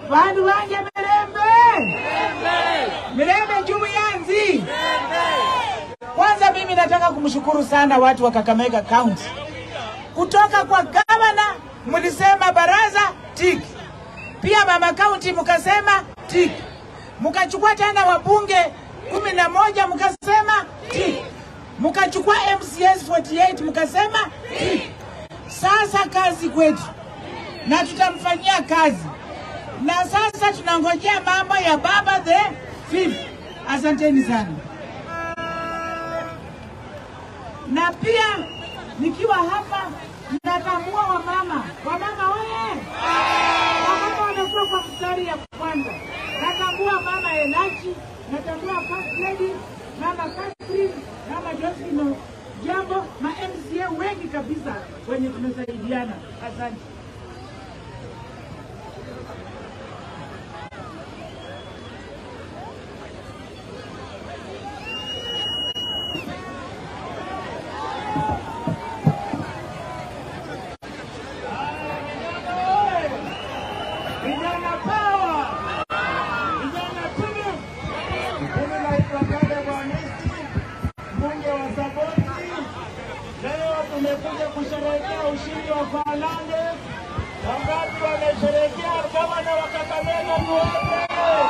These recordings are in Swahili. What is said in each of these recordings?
vandu vanje mirembe mirembe njumu yanzi kwanza mimi nataka kumshukuru sana watu wa kakamega county kutoka kwa gavana mlisema baraza tiki pia mama kaunti mkasema tiki mkachukua tena wabunge kumi na moja mkasema tiki mkachukua mcs 48 mkasema tiki sasa kazi kwetu na tutamfanyia kazi na sasa tunangojea mambo ya baba the fifth asanteni sana na pia nikiwa hapa natambua wamama wamama oye wamama wanakuwa kwa mstari ya kwanza natambua mama enachi natambua first lady mama Catherine mama Josephine jambo ma MCA wengi kabisa wenye tumesaidiana asante Vijana power! Vijana tume! Mimi naitwa Kade Bwanisti, mbunge wa Saboti. Leo tumekuja kusherehekea ushindi wa Falange. Wangapi wamesherehekea gavana wa Kakamega tuwape?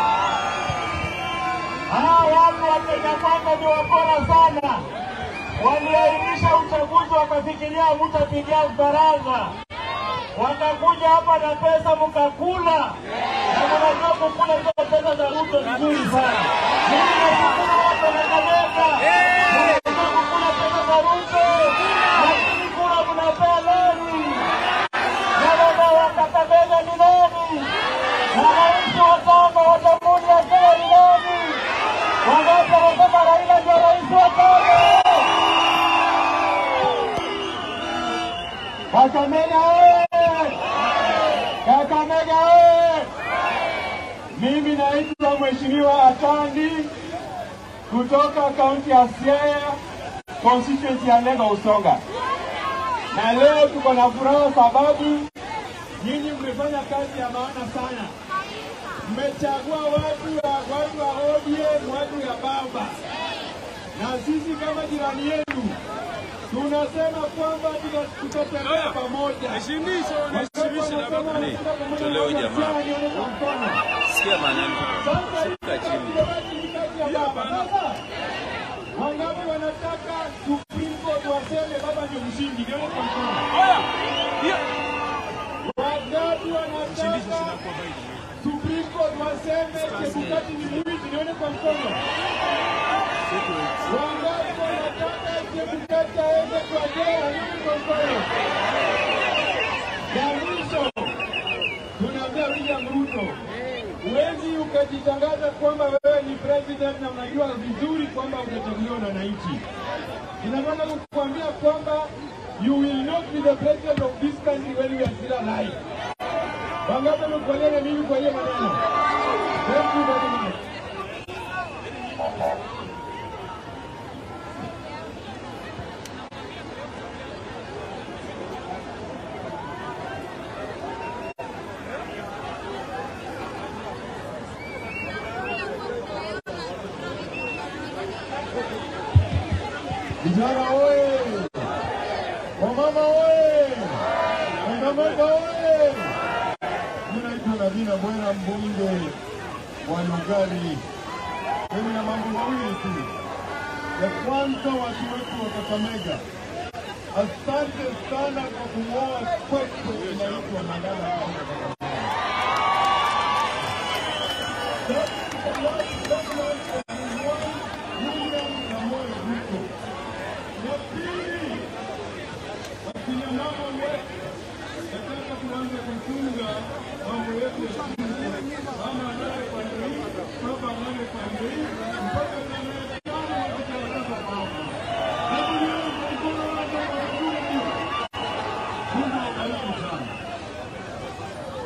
Hawa watu wa Kenya Kwanza ni wabora sana. Waliahirisha uchaguzi wakafikiria mtapigia baraza wakakuja hapa na pesa mkakula, na mnajua kukula hizo pesa za Ruto vizuri sana. Mimi nashukuru watu wa Kakamega, mnajua kukula pesa za Ruto, lakini kula mnapea nani? Na baba wa Kakamega ni nani? Na rais wa tano wa jamhuri ya Kenya ni nani? Wangapi wanasema Raila ndio rais wa tano? Kakamega oye! Kakamega oye! Mimi naitwa Mheshimiwa Atandi kutoka kaunti ya Siaya, constituency ya Lenga Usonga, na leo tuko na furaha sababu nyinyi mmefanya kazi ya maana sana. Mmechagua watu wa watu wa ODM, watu ya baba, na sisi kama jirani yenu tunasema kwamba tuta- tutatembea pamoja. Tolewe jamaa. Sikia maneno. Shuka chini. Wangapi wanataka Supreme Court waseme baba ndio mshindi? Nione kwa mkono. Wangapi wanataka Supreme Court waseme Chebukati ni mwizi? Nione kwa mkono. Wangapi wanataka Chebukati aende kwa jela? Nione kwa mkono. Ya mwisho tunaambia William Ruto, huwezi ukajitangaza kwamba wewe ni president na unajua vizuri kwamba utachaguliwa na wananchi. Ninataka kukuambia kwamba you will not be the president of this country when you are still alive. Wangapi wamekubaliana na mimi kwa hiyo maneno? Thank you very much. Vijana oye! Wamama oye! Kakamega oye! Mimi naitwa Navina Bwera, mbunge wa Lugari. Mimi na mambo mawili tu. Ya kwanza, watu wetu wa Kakamega, asante sana kwa kung'oa kwetu inaitwa Mandala hapa Kakamega. William Samoei Ruto. Ya pili, akina mama wetu, nataka tuanze kuchunga mambo yetu ya shule. Mama anaye pande hii, baba anaye pande hii, mpaka tarehe tano wakitangaza baba. Hebu nione mkono wako wa kuume. Mungu awabariki sana.